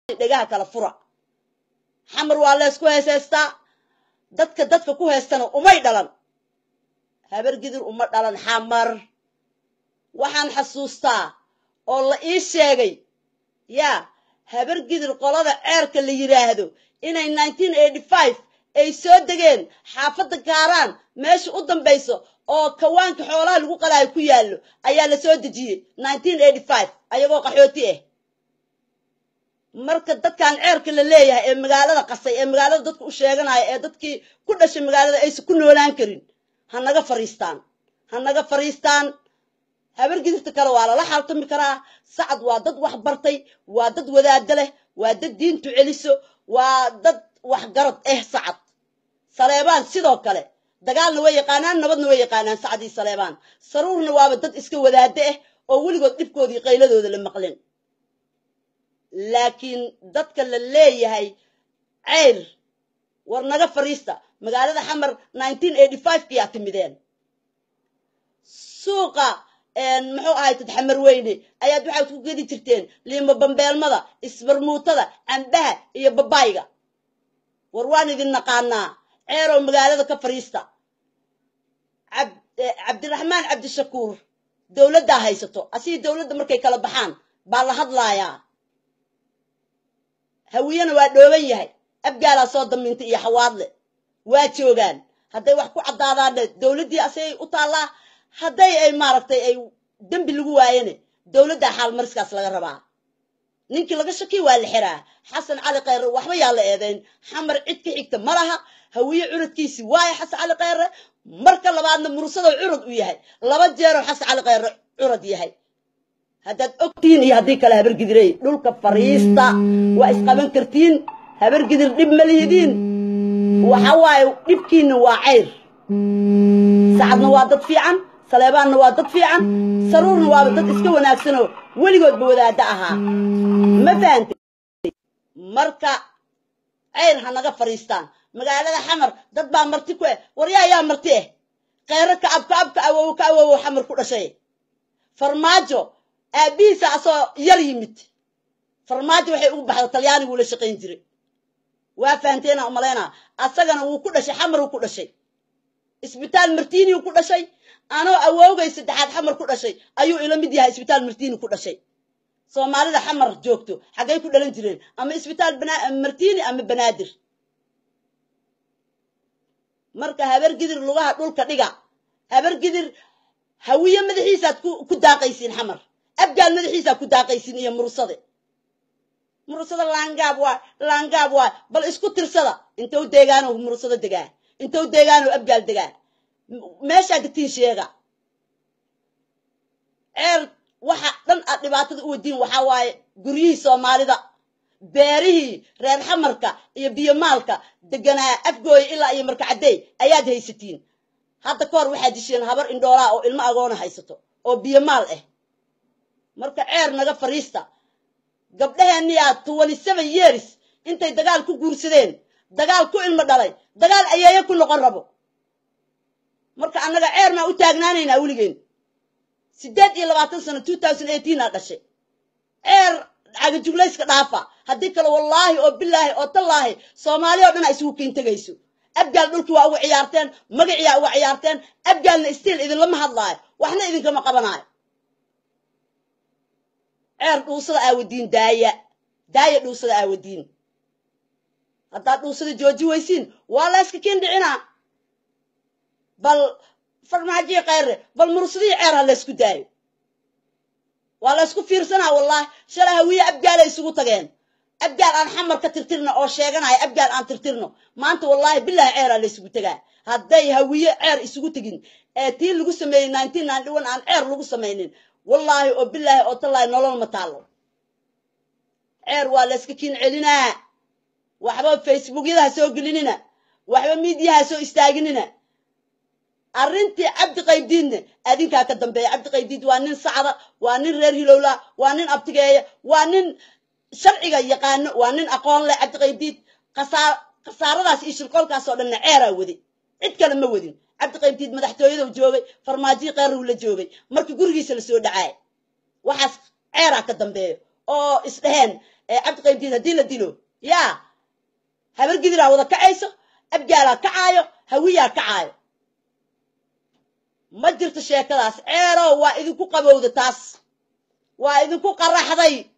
dhegaha kala fura xamar waa leysku heeseystaa dadka dadka ku heystana umay dhalan habar gidir uma dhalan xamar waxaan xasuustaa oo la ii sheegay yaa habar gidir qolada ceerka la yidhaahdo inay nineteen eighty five ay soo degeen xaafadda gaaraan meesha u dambayso oo kawaanka xoolaha lagu qalaayo ku yaallo ayaa la soo dejiyey nineteen eighty five ayagoo qaxooti ah marka dadkan ceerka la leeyahay ee magaalada qasay ee magaalada dadka u sheeganaya ee dadkii ku dhashay magaalada aysan ku noolaan karin ha naga fariistaan ha naga fariistaan habar gidirta kale waa lala xaaltami karaa sacad waa dad wax bartay waa dad wadaado leh waa dad diintu celiso waa dad waxgarad ah sacad saleebaan sidoo kale dagaalna way yaqaanaan nabadna way yaqaanaan sacad iyo saleebaan saruurna waaba dad iska wadaado ah oo weligood dhibkoodii qayladooda la maqlin laakiin dadka la leeyahay ceyr war naga fariista magaalada xamar nineteen eighty five kiyaa timideen suuqa muxuu ahay tad xamar weyne ayaad waxaad ku gedi jirteen liimo bambeelmada isbarmuutada cambaha iyo babayga war waan idin naqaanaa ceerow magaalada ka fariista cabdiraxmaan cabdishakuur dowladdaa haysato asigii dowladda markay kala baxaan baa la hadlaayaa hawiyena waa dhooban yahay abgaalaa soo damiintay iyo xawaadle waa joogaan hadday wax ku caddaadaanne dowladdii asagay u taallaa hadday ay maaragtay ay dembi lagu waayane dowladdaa xaalmariskaas laga rabaa ninkii laga shakiy waa la xiraa xasan cali kheyre waxba yaa la eedayn xamar cid ka xigta ma laha hawiye curadkiisi waayo xasan cali kheyre marka labaadna mursadoo curad u yahay laba jeeroo xasan cali kheyre curad yahay haddaad ogtihiin iyo haddii kale habargidirey dhulka fariista waa isqaban kartiin habargidir dhib ma lihidiin waxa waaye dhibkiinna waa cayr sacadna waa dad fiican saleebaanna waa dad fiican saruurna waaba dad iska wanaagsanoo weligoodba wadaaddo ahaa ma fahantay marka cayr ha naga fadhiistaan magaalada xamar dad baa marti ku eh waryaa ayaa marti eh kheyro kacab kacab ka awowo ka awowo xamar ku dhashay farmaajo aabbihiisa asoo yar yimid farmaajo waxay ugu baxda talyaaniguu la shaqayn jiray waa fahanteena umalaynaa asagana wuu ku dhashay xamar uu ku dhashay isbitaal martiiniu ku dhashay anoo awoogay saddexaad xamar ku dhashay ayuu ila mid yahay isbitaal martiini ku dhashay soomaalida xamar joogto xaggay ku dhalan jireen ama isbitaal martiini ama banaadir marka habargidir lugaha dhulka dhiga habargidir hawiye madaxiisaad ku daaqaysiin xamar abgaal madaxiisaad ku daaqaysiin iyo mursade mursada laangaab waay laangaab waay bal isku tirsada intou deegaano mursado degaa intou deegaano abgaal degaa meeshaa degtiin sheega ceer waxa dhan aad dhibaatada u wadiin waxaa waaye guryihii soomaalida beerihii reer xamarka iyo biyomaalka deganaa afgooya ilaa iyo markacadey ayaad haysatiin hadda ka hor waxaad disheen habar indhoolaa oo ilmo agoona haysato oo biyomaal ah marka ceer naga fariista gabdhaheenniyaa twenty seven years intay dagaal ku guursadeen dagaal ku ilmo dhalay dagaal ayeeye ku noqon rabo marka annaga ceer maa u taagnaanaynaa weligeen siddeed iyo labaatan sano two thousand eighteen aa dhashay ceer cagajuglayska dhaafa haddii kale wallaahi oo bilaahi oo tallaahi soomaali oo dhan a isugu keyn tegayso abgaal dhulkii waa uga ciyaarteen magaciyaa uga ciyaarteen abgaalna stiil idinlama hadlaayo waxna idinkama qabanaayo ceer dhuusada aawadiin daaya daaya dhuusada aawadiin haddaad dhuusada jooji weysiin waa la yska kiin dhicinaa bal farmaajiyi kheyre bal mursadihii ceer ha laysku daayo waa la ysku fiirsanaa wallaahi shalay hawiye abgaalay isugu tageen abgaal aan xamar ka tirtirno oo sheeganaya abgaal aan tirtirno maanta wallaahi bilaahi ceeraa laysugu tegaa hadday hawiye ceer isugu tegin ee tii lagu sameeyey nineteen ninety one aan ceer lagu samaynin wallaahi oo bilaahi oo tallaahi nolol ma taallo ceer waa layska kiin celinaa waxba facebookyada ha soo gelinina waxba miidiyaha ha soo istaaginina arrintii cabdi qaybdiidne adinkaa ka dambeeya cabdi qaybdiid waa nin sacda waa nin reer hilowla waa nin abtigeeya waa nin sharciga yaqaano waa nin aqoon leh cabdi qaybdiid khasaaradaas iyo shirqoolkaas oo dhanna ceeraa wadi cid kale ma wadin cabdi qaybdiid madaxtooyadou joogay farmaajiyi qeyrrow la joogay markii gurigiisa la soo dhacaay waxaas ceeraa ka dambeeyo oo isdheheen ee cabdi qaybdiid haddii la dilo yaa habar gidiraa wada kacayso abgaalaa kacaayo hawiyaa kacaayo ma jirto sheekadaas ceerow waa idinku qabowda taas waa idinku qaraxday